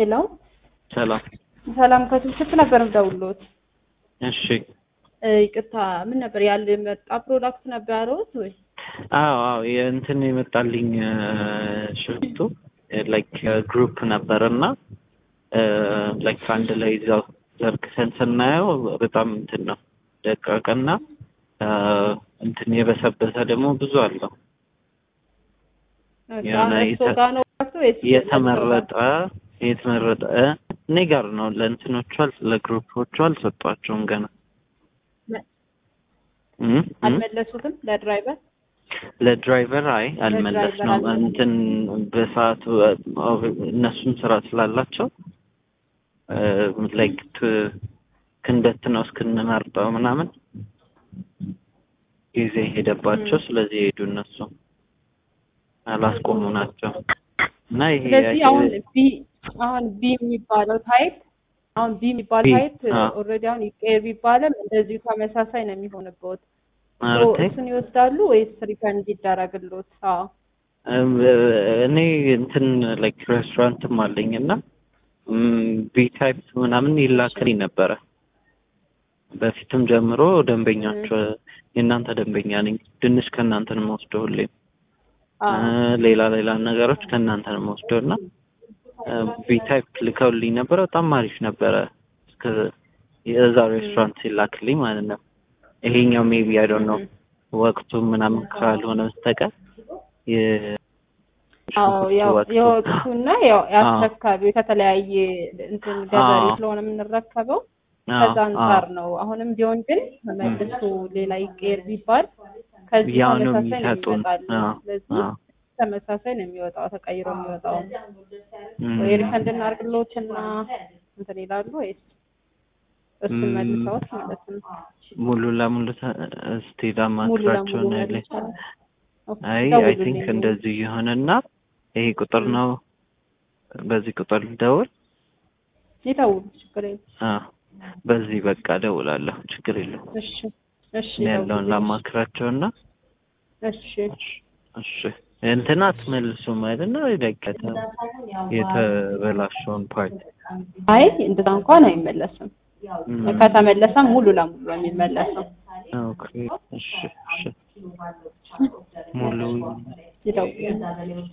ሄሎ ሰላም። ሰላም ከስልክ ነበር የምደውልዎት። እሺ። እ ይቅርታ ምን ነበር ያለ መጣ ፕሮዳክት ነበር ያለዎት ወይ? አዎ አዎ የእንትን የመጣልኝ ሽፍቱ ላይክ ግሩፕ ነበር እና ላይክ አንድ ላይ እዛው ዘርግተን ስናየው በጣም እንትን ነው ደቃቅና እንትን የበሰበሰ ደግሞ ብዙ አለው። የሆነ እርሶ ጋር ነው ፕሮዳክቱ ወይስ የተመረጠ የተመረጠ እኔ ጋር ነው። ለእንትኖቹ አል- ለግሩፖቹ አልሰጧቸውም ገና እም እም አልመለሱትም ለድራይቨር? ለድራይቨር አይ አልመለስ ነው ለድራይቨር እንትን በሰዓቱ እነሱም ስራ ስላላቸው ላይክ ክንበት ነው እስክንመርጠው ምናምን ጊዜ ሄደባቸው። ስለዚህ ሄዱ እነሱ አላስቆሙ ናቸው እና ይሄ ስለዚህ አሁን ቢ አሁን ቢ የሚባለው ታይፕ አሁን ቢ የሚባል ቢ፣ ታይፕ አዎ። ኦልሬዲ አሁን ይቀየር ቢባልም እንደዚሁ ተመሳሳይ ነው የሚሆንበት። ማለቴ እሱን ይወስዳሉ ወይስ ሪፈንድ ይደረግልዎት? አዎ እም፣ እኔ እንትን ላይክ ሬስቶራንትም አለኝ እና ቢ ታይፕ ምናምን ይላክልኝ ነበረ በፊትም ጀምሮ ደንበኛቸው የእናንተ ደንበኛ ነኝ። ድንች ከእናንተ ነው የምወስደው ሁሌም አዎ እ፣ ሌላ ሌላ ነገሮች ከእናንተ ነው የምወስደው እና ቢ ታይፕ ልከውልኝ ነበረ። በጣም አሪፍ ነበረ እስከ የዛ ሬስቶራንት ሲላክልኝ ማለት ነው። ይሄኛው ሜቢ አይ ዶንት ኖ ወቅቱ ምናምን ካልሆነ በስተቀር የ- አዎ ያው ወቅቱ የወቅቱና ያው የአስረካቢው ከተለያየ እንትን ገበሬ አዎ። ስለሆነ የምንረከበው አዎ፣ ከዛ አንጻር አዎ። ነው። አሁንም ቢሆን ግን መልሶ ሌላ ይቀየር ቢባል ከዚህ ያው ነው ተመሳሳይ ነው የሚሰጡን። የሚመጣልን። አዎ፣ ስለዚህ አዎ። ተመሳሳይ ነው የሚወጣው ተቀይሮ የሚወጣው እም፣ ወይ ሪፈንድ እናድርግልዎትና እንትን ይላሉ ወይስ እሱን እም፣ መልሰውት ማለት ነው? ሙሉ ለሙሉ ተ- እስቲ ሙሉ ላማክራቸው ለሙሉ ነው ያለኝ። መልሰው አይ አይ ደውሉልኝ። ቲንክ እንደዚህ ይሆንና ይሄ ቁጥር ነው በዚህ ቁጥር ልደውል። ይደውሉ፣ ችግር የለም። አዎ በዚህ በቃ እደውላለሁ። ችግር የለውም። እሺ እሺ ያለውን ደውሉልኝ። ላማክራቸውና እሺ እሺ እንትን አትመልሱም አይደል ነው የደቀተ የተበላሸውን ፓርት አይ እንደዛ እንኳን አይመለስም። እም፣ ከተመለሰም ሙሉ ለሙሉ ነው የሚመለሰው። ኦኬ እሺ እሺ ሙሉ ይደውሉ።